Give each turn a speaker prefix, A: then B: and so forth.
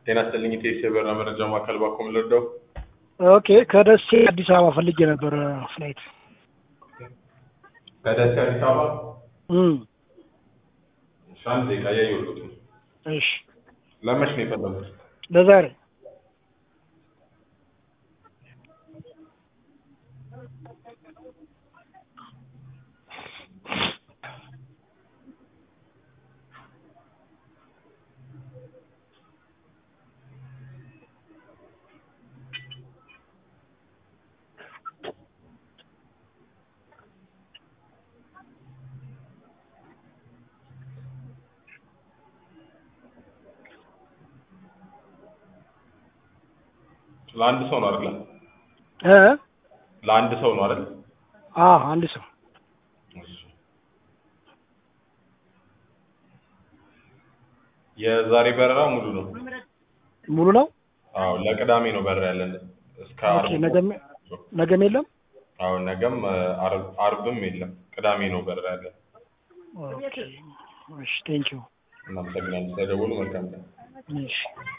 A: ጤና ይስጥልኝ ኢቴስ የበረራ መረጃ ማዕከል ባኮም ልርዳው።
B: ኦኬ ከደሴ አዲስ አበባ ፈልጌ ነበር ፍላይት።
A: ከደሴ አዲስ አበባ
B: እም
A: እሺ፣ አንድ ደቂቃ እያየሁት ነው።
B: እሺ
A: ለመች ነው የፈለጉት?
B: ለዛሬ
A: ለአንድ ሰው ነው አይደል?
B: እ
A: ለአንድ ሰው ነው አይደል?
B: አ አንድ ሰው
A: እሺ። የዛሬ በረራ ሙሉ ነው።
B: ሙሉ ነው።
A: አዎ ለቅዳሜ ነው በረራ ያለን እስከ
B: ኦኬ
A: አርብ።
B: ነገም ነገም የለም።
A: አዎ ነገም አርብ አርብም የለም ቅዳሜ ነው በረራ ያለን።
B: ኦኬ እሺ ቴንኪው
A: እናመሰግናለን ስለደወሉ መልካም ቀን።
B: እሺ